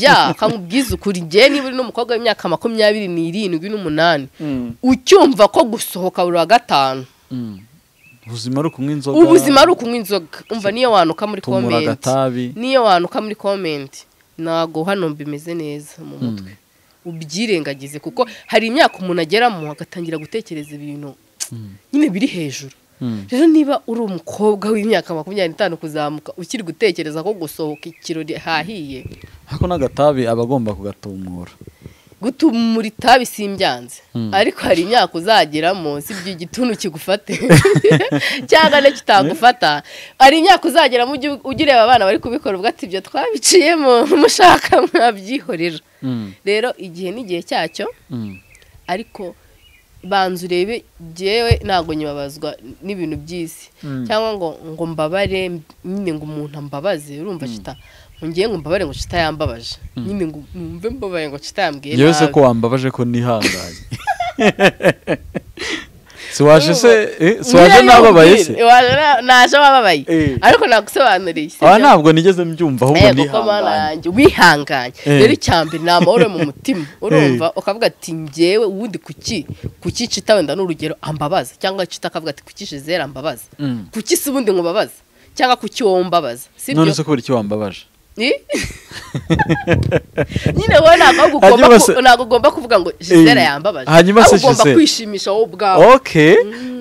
ya akamubwiza ukuri ngewe niba uri n'umukobwa w'imyaka makumyabiri n'irindwi n'umunani ucyumva ko gusohoka buri wa gatanu ubuzima ari ukunywa inzoga ubuzima ari ukunywa inzoga umva niyo wanuka muri Tumura komenti agatabi. niyo wanuka muri komenti ntabwo hano bimeze neza mu mutwe ubyirengagize kuko hari imyaka umuntu ageramo agatangira gutekereza ibintu nyine biri hejuru rero niba uri umukobwa w'imyaka makumyabiri n'itanu kuzamuka ukiri gutekereza ko gusohoka ikirori hahiye ariko n'agatabi aba agomba kugatumura gutumura itabi simbyanze ariko hari imyaka uzageramo sibyo igituntu kigufate cyangwa nacyo kitagufata hari imyaka uzageramo ujye ugireba abana bari kubikora ubwo ati ibyo twabiciyemo mushaka mwabyihorera rero igihe n'igihe cyacyo ariko banza urebe ngewe ntabwo nyibabazwa n'ibintu by'isi cyangwa ngo ngo mbabare nyine ngo umuntu ambabaze urumva cita ngo ngewe ngo mbabare ngo cita yambabaje nyine ngo numve mbabaye ngo cita yambwiye yewe se nabi. ko wambabaje ko nihanganye si waje se eh, si waje Niyo nababaye yumvira, se waje na- naje wababaye Eh. ariko nagusobanuriye aha sibyo? ntabwo nigeze mbyumva ahubwo Eh, kuko mana nihanganye yanjye wihanganye Eh. rero icyambere ni amahoro mu mutima urumva ukavuga ati ngewe ubundi kuki kuki cita wenda n'urugero ambabaza cyangwa cita akavuga ati kuki jizera ambabaza Mm. kuki si ubundi ngubabaza cyangwa kuki wowe umbabaza sibyo none se kubera icyo wambabaje Eh? nyine wowe ntabwo ugomba ku- Hanyuma se- ntabwo ugomba kuvuga ngo jizera Eh. yambabaje Hanyuma se ahubwo ugomba Gisele. kwishimisha wowe ubwawe ok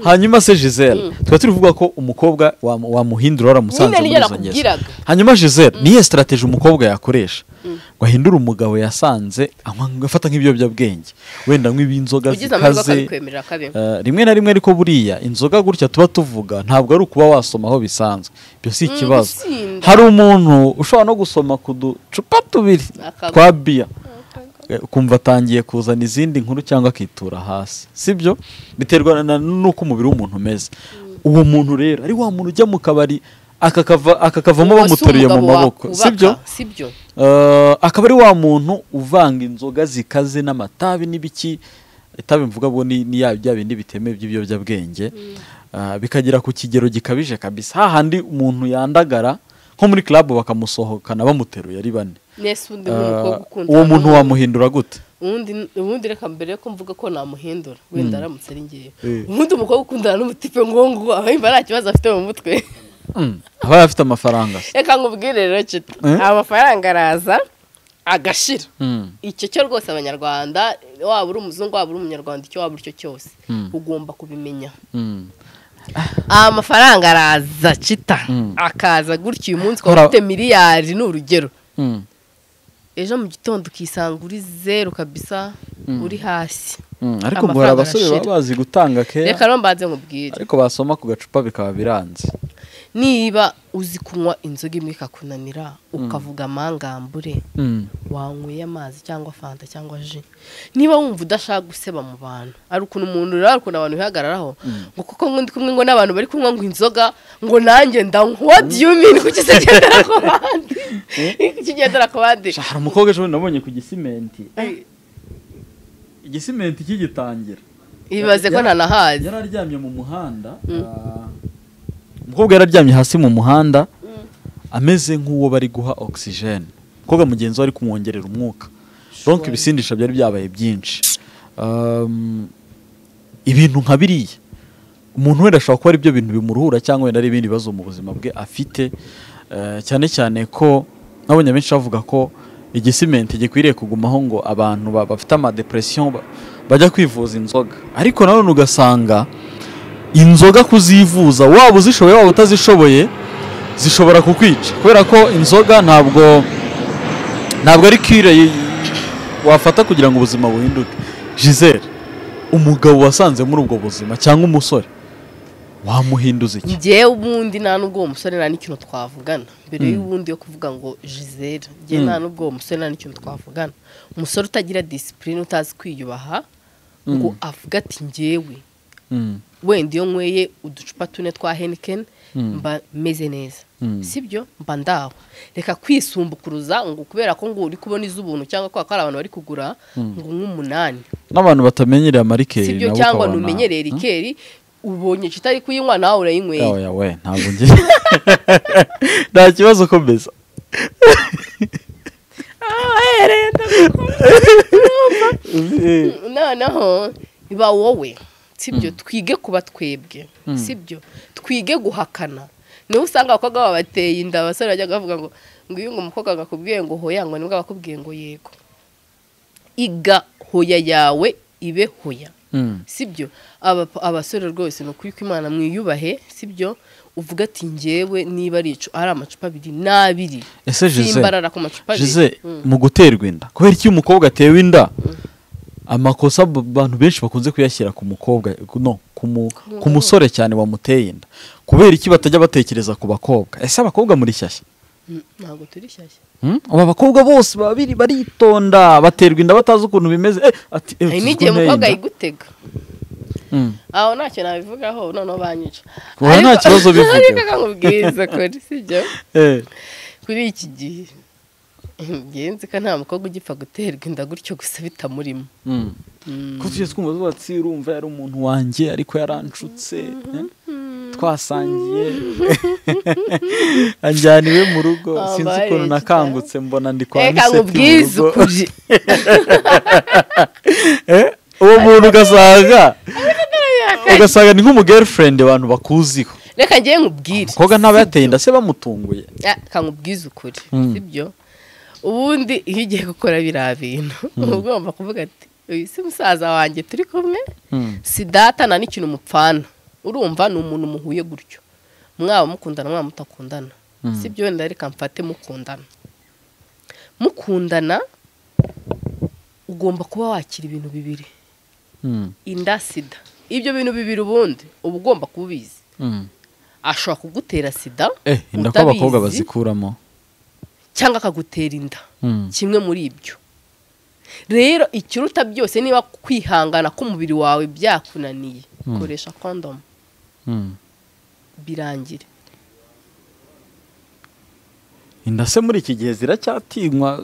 hanyuma se gisele tuba turi kuvuga ko umukobwa wamu- wamuhindura waramusanze Nyine muri niyo izo ngeso nakubwiraga. hanyuma gisele niyo sitarateji umukobwa yakoresha ngo ahindure umugabo yasanze anywa afata nk'ibiyobyabwenge wenda anywa ibinzoga ugize amahirwe zikaze akabikwemerera kabe Eh, rimwe na rimwe ariko buriya inzoga gutya tuba tuvuga ntabwo ari ukuba wasoma aho bisanzwe ibyo si Mm, ikibazo gusinda. hari umuntu ushobora no gusoma ku ducupa tubiri Akagwa. twa biya Eh, ukumva atangiye kuzana izindi nkuru cyangwa akitura hasi sibyo biterwa na- n'uko umubiri w'umuntu umeze uwo muntu rero ari wa muntu ujya mu kabari akakava- akakavamo Uwo si bamuteruye mu umugabo maboko wakubaka, sibyo sibyo Eh, akaba ari wa muntu uvanga inzoga zikaze n'amatabi n'ibiki itabi mvuga ngo ni ni ya bya bindi bitemewe by'ibiyobyabwenge Eh, bikagera ku kigero gikabije kabisa hahandi umuntu yandagara nko muri club bakamusohokana bamuteruye ari bane nese ubundi Eh, nk'umukobwa ukunda uwo muntu wamuhindura gute ubundi ubundi reka mbere ko mvuga ko namuhindura wenda aramutse ari ngewe Eh. ubundi umukobwa ukundana n'umutipe ngo ngo ahimba nta kibazo afite mu mutwe Mm, aba afite amafaranga reka nkubwire rero cita Eh? amafaranga araza agashira Mm, icyo cyo rwose abanyarwanda waba uri umuzungu waba uri umunyarwanda icyo waba uri cyo cyose Mm. ugomba kubimenya mm. amafaranga araza cita Mm. akaza gutya uyu munsi Ora- ukaba ufite miliyari ni urugero Mm, ejo mu gitondo ukisanga uri zeru kabisa uri hasi mm. ariko ngo hari Amafaranga abasore baba arashira. bazi gutanga keya reka rero mbanze nkubwire ariko basoma ku gacupa bikaba biranze niba uzi kunywa inzoga imwe ikakunanira ukavuga amangambure Mm, wanyweye amazi cyangwa fanta cyangwa ji niba wumva udashaka guseba mu bantu ari ukuntu umuntu rero ukuntu abantu bihagararaho ngo kuko ngo ndi kumwe ngo n'abantu bari kunywa ngo inzoga ngo nanjye ndanywa what do you mean kuki se ugendera ku bandi kuki ugendera ku bandi sha, hari umukobwa ejo bundi nabonye ku gisimenti igisimenti kigitangira ibaze ko ntanahazi yari aryamye mu muhanda ah, umukobwa yari aryamye hasi mu muhanda ameze nk'uwo bari guha ogisijene umukobwa mugenzi we ari kumwongerera umwuka ronke ibisindisha byari byabaye byinshi Um, ibintu nka biriya umuntu wenda ashobora kuba ari byo bintu bimuruhura cyangwa wenda ari ibindi bibazo mu buzima bwe afite Eh, cyane cyane ko nabonye benshi bavuga ko igisimenti gikwiriye kugumaho ngo abantu ba- bafite amadepresiyo ba- bajya kwivuza inzoga ariko nanone ugasanga inzoga kuzivuza waba uzishoboye waba utazishoboye zishobora kukwica kubera ko inzoga ntabwo ntabwo ari kire y- wafata kugira ngo ubuzima buhinduke Gisele umugabo wasanze muri ubwo buzima cyangwa umusore wamuhinduza iki njyewe ubundi nta n'ubwo uwo musore nta n'ikintu twavugana mbere y'ubundi yo kuvuga ngo gisele njye nta n'ubwo uwo musore nta n'ikintu twavugana umusore utagira disipurine utazi kwiyubaha ngo avuga ati njyewe Mm, wenda iyo nyweye uducupa tune twa henikeni mba meze neza Mm. sibyo mba ndaho reka kwisumbukuruza ngo kubera ko ngo uri kubona iz'ubuntu cyangwa kubera ko hari abantu bari kugura ngo nk'umunani n'abantu batamenyereye amarikeri sibyo nabo cyangwa ukabona- ntumenyereye rikeri ubonye kitari kuyinywa nawe urayinyweye yawe yawe ntabwo ngiye nta kibazo komeza Eh, noneho biba wowe sibyo twige kuba twebwe sibyo twige guhakana niho usanga abakobwa baba bateye inda abasore bajya bavuga ngo ngo iyo umukobwa agakubwiye ngo hoya ngo nibwo bakubwiye ngo yego iga hoya yawe ibe hoya mm, sibyo Aba- abasore rwose ni ukuri kw'imana mwiyubahe sibyo uvuga ati ngewe niba ari icu- ari amacupa abiri n'abiri ese Gisele simbarara ku macupa abiri Gisele Mm. mu guterwa inda kubera iyo umukobwa atewe inda amakosa b- abantu benshi bakunze kuyashyira ku mukobwa no ku mu- ku musore cyane wamuteye inda kubera iki batajya batekereza ku bakobwa ese abakobwa muri shyashya Mm, ntabwo turi shyashya Hmm? aba bakobwa bose baba biri- baritonda baterwa inda batazi ukuntu bimeze eh, ati eh, hari ukizi ko n'igihe nteye umukobwa inda. yigutega Mm. aho ntacyo nabivugaho noneho banyica Oya, nta kibazo bivuge. ariko kakubwiriza kuri sibyo Eh. kuri iki gihe ngenzi ko nta mukobwa ugipfa guterwa inda gutyo gusa bitamurimo Mm. ko tujye twumva tuba tsi urumva yari umuntu wanjye ariko yaranshutse eh? twasangiye anjyana iwe mu rugo Ah, sinzi bare, ukuntu kitara. nakangutse mbona ndi kwa reka miseti nkubwize mu rugo ukuri Eh? uwo muntu ugasanga ugasanga ni nk'umugirlfriend abantu bakuziho reka ngewe nkubwire umukobwa ntaba yateye inda se bamutunguye Ah, reka nkubwize ukuri Mm. sibyo ubundi iyo ugiye gukora biriya bintu uba ugomba kuvuga ati uyu si musaza wanjye turi kumwe Mm. si data nta n'ikintu mupfana urumva ni umuntu muhuye gutyo mwaba mukundana mwaba mutakundana si byo wenda reka mfate mukundana mukundana ugomba kuba wakira ibintu bibiri Mm. inda sida ibyo bintu bibiri ubundi uba ugomba kuba ubizi Mm. ashobora kugutera sida eh inda ko abakobwa utabizi, bazikuramo cyangwa akagutera inda Mm. kimwe muri ibyo rero ikiruta byose niba kwihangana k'umubiri wawe byakunaniye koresha kondomu Mm. birangire inda se muri iki gihe ziracyatinywa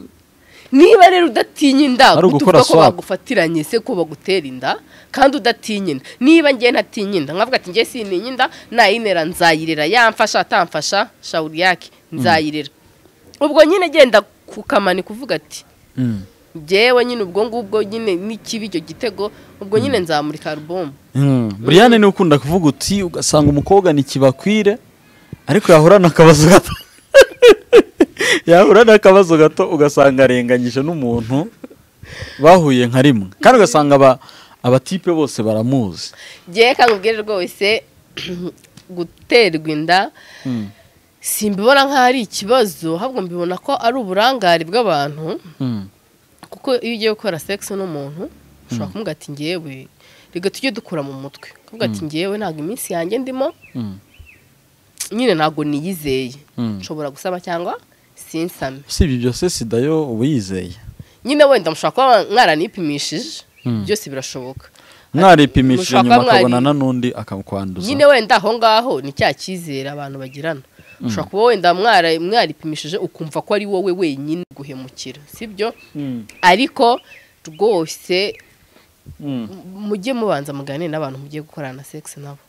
niba rero udatinya inda Ari ugukora tuvuga ko swap. bagufatiranye se ko bagutera inda kandi udatinya inda niba ngewe ntatinya inda nkavuga ati ngewe sintinya inda nayinera nzayirera yamfasha atamfasha shawuri yake nzayirera ubwo nyine genda kukamaniko uvuga ati Mm. njyewe nyine ubwo ngubwo nyine n'ikibi icyo gitego ubwo nyine nzamurika alubumu Mm. Brian niwe ukunda kuvuga uti ugasanga umukobwa ntikibakwire ariko yahurana akabazo gato yahurana akabazo gato ugasanga arenganyije n'umuntu bahuye nka rimwe kandi ugasanga aba abatipe bose baramuzi njyewe nkubwire rwose guterwa inda Mm. simbibona nk'aho ari ikibazo ahubwo mbibona ko ari uburangare bw'abantu Mm. kuko iyo ugiye gukora sex n'umuntu ushobora kumubwira ati ngewe reka tujye dukura mu mutwe kuvuga ati ngewe ntabwo iminsi yanjye ndimo Mm. nyine ntabwo niyizeye Mm. nshobora gusaba cyangwa sinsame usibye ibyo se sida yo uba yizeye nyine wenda mushobora kuba mwaranipimishije Mm. byose birashoboka mwaripimishije mushaka nyuma mwari- akabonana n'undi akakwanduza nyine wenda aho ngaho ni cya cyizere abantu bagirana ushobora kuba wenda mwara- mwaripimishije ukumva ko ari wowe wenyine guhemukira sibyo Mm. ariko rwose Mm. mujye mubanza muganire n'abantu mugiye gukorana sex nabo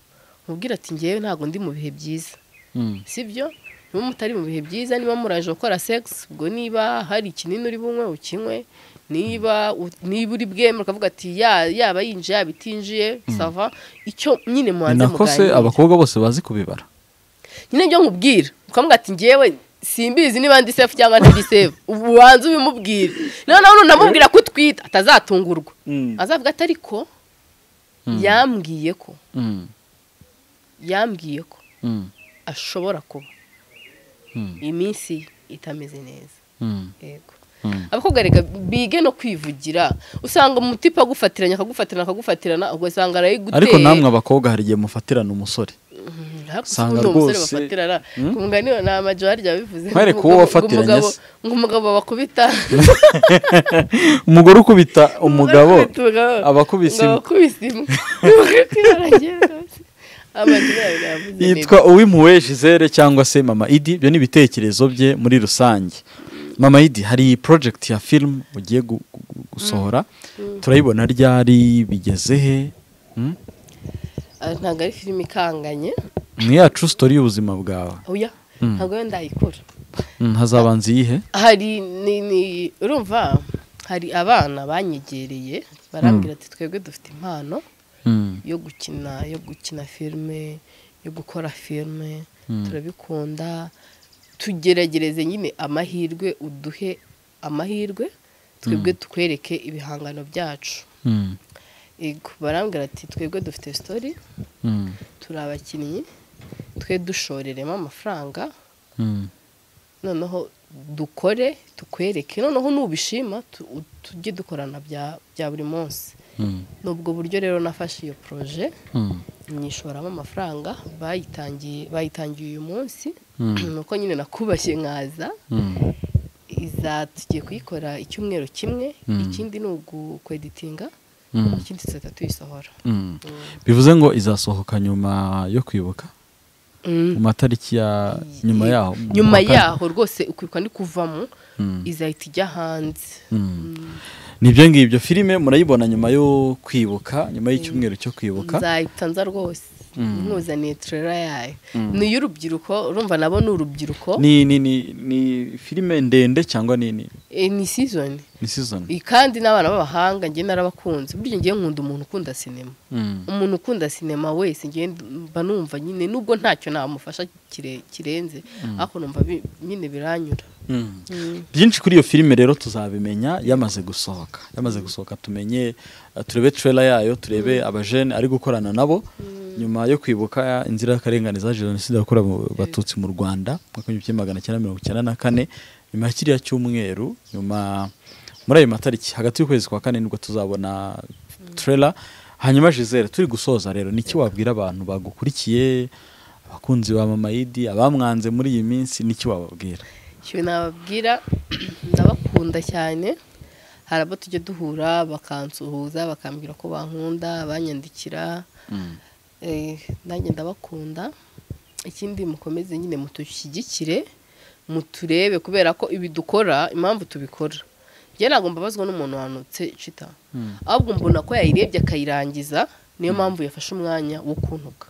mubwire ati ngewe ntabwo ndi mu bihe byiza Mm. sibyo niba mutari mu bihe byiza niba muraje gukora sex ubwo niba hari ikinini uri bunywe ukinywe niba u- niba uri bwemere ukavuga ati ya- yaba yinjiye yaba itinjiye sava icyo nyine ni mubanze nako se muganire abakobwa bose bazi kubibara nyine byo nkubwira ukavuga ati ngewe simbizi niba ndi sefu cyangwa ntiri sefu ubanza ubimubwire noneho nunamubwira ko utwite atazatungurwa azavuga ati ariko yambwiye ko Mm. yambwiye ko Mm. ashobora kuba Mm. iminsi ye itameze neza Mm. yego Mm. abakobwa reka bige no kwivugira usanga umutipe agufatiranya akagufatirana akagufatirana ugasanga arayiguteye ariko namwe abakobwa hari igihe mufatirana umusore usanga usanga rwose rwose- bafatirana Hmm? ku mugani ni amajwi harya bivuze Mwereke uwo wafatiranye se. umugabo bakubita umugore ukubita umugabo aba akubise imbwa. abakubise imbwa amajwi yawe navuze yitwa uwimpuwe Gisele cyangwa se mama idi ibyo ni ibitekerezo bye muri rusange mama idi hari porojegiti ya filimu ugiye gu- gu- gu- gusohora turayibona ryari bigeze he Mm? Ah, ntabwo ari filime ikanganye ni ya true story y'ubuzima bwawe oya Mm. ntabwo yo ndayikora Mm, hazabanza iyihe hari ni ni urumva hari abana banyegereye barambwira ati twebwe dufite impano Mm, yo gukina yo gukina filime yo gukora filime Mm. turabikunda tugeragereze nyine amahirwe uduhe amahirwe twebwe tukwereke ibihangano byacu mm, Yego, barambwira ati twebwe dufite sitori mm, turi abakinnyi twe dushoreremo amafaranga mm, noneho dukore tukwereke noneho nubishima tu- u- tujye dukorana bya bya buri munsi mm, ni ubwo buryo rero nafashe iyo poroje mm, nyishoramo amafaranga bayitangiye bayitangiye uyu munsi Mm. nuko nyine nakubashye nkaza mm, iza tugiye kuyikora icyumweru kimwe Mm. ikindi ni ukweditinga mm, ikindi tuzahita tuyisohora mm. bivuze ngo izasohoka nyuma yo kwibuka mu matariki ya nyuma yaho mu nyuma wa kane. yaho rwose ukwiruka ni kuvamo Mm. izahita ijya hanze nibyo ngibyo filime murayibona nyuma yo kwibuka nyuma y'icyumweru cyo kwibuka nzahita nza rwose Mm. nkuzaniye turera yayo ni iy'urubyiruko urumva nabo ni urubyiruko ni ni ni ni filime ndende cyangwa ni ni Eh, ni season ni season Eh, kandi n'abana b'abahanga njye narabakunze burya ngiye nkunda umuntu ukunda sinema Mm, umuntu ukunda sinema wese ngiye mba numva nyine nubwo ntacyo namufasha kire- kirenze ariko numva bi- nyine biranyura mm. Mm. byinshi kuri iyo filime rero tuzabimenya yamaze gusohoka yamaze gusohoka tumenye eh, turebe trailer yayo turebe abajene ari gukorana nabo nyuma yo kwibuka inzirakarengane za jenoside yakorewe mu batutsi mu rwanda mu mwaka w'igihumbi magana cyenda mirongo icyenda na kane nyuma ya kiriya cyumweru nyuma muri ayo matariki hagati y'ukwezi kwa kane nibwo tuzabona trailer hanyuma Gisele turi gusoza rero niki wabwira abantu bagukurikiye abakunzi ba mama Idi abamwanze muri iyi minsi niki wababwira icyo nababwira ndabakunda cyane hari abo tujya duhura bakansuhuza bakambwira ko bankunda banyandikira Eh, nanjye ndabakunda ikindi mukomeze nyine mutushyigikire muturebe kubera ko ibi dukora impamvu tubikora njye ntabwo mbabazwa n'umuntu wanutse cita ahubwo mbona ko yayirebye akayirangiza niyo mpamvu yafashe umwanya wo kuntuka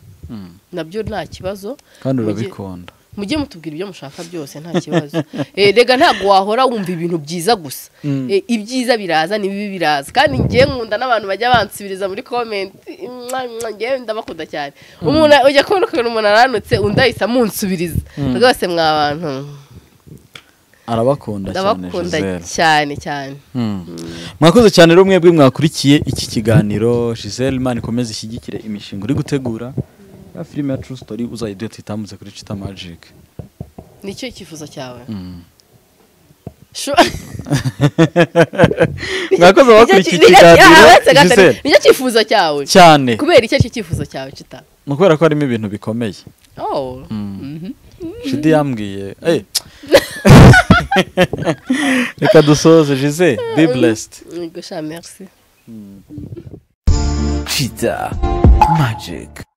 nabyo nta kibazo kandi Mu gihe- urabikunda mujye mutubwira ibyo mushaka byose nta kibazo Eh, rega ntabwo wahora wumva ibintu byiza gusa Eh, ibyiza biraza n'ibibi biraza kandi njye nkunda n'abantu bajya bansubiriza muri komenti mwa, mwa, njyewe ndabakunda cyane umuntu ujya kubona ukuntu umuntu aranutse undi ahita amunsubiriza rwose mwa bantu arabakunda cyane ndabakunda Giselle cyane cyane Mm. mwakoze cyane rero mwebwe mwakurikiye iki kiganiro Giselle Imana ikomeze ishyigikire imishinga uri gutegura ya filime ya True Story uzayidete itambutse kuri Chita Magic nicyo icyifuzo cyawe Mm. Sho- mwakoze abakurikiye iki Nicyo- kiganiro Ah, uretse gato, Giselle nicyo cyifuzo cyawe cyane kubera icyo cyo cyifuzo cyawe kita ni ukubera ko harimo ibintu bikomeye oh Shidi yambwiye Eh. reka dusoze Giselle be blessed Yego, sha merci Chita Magic.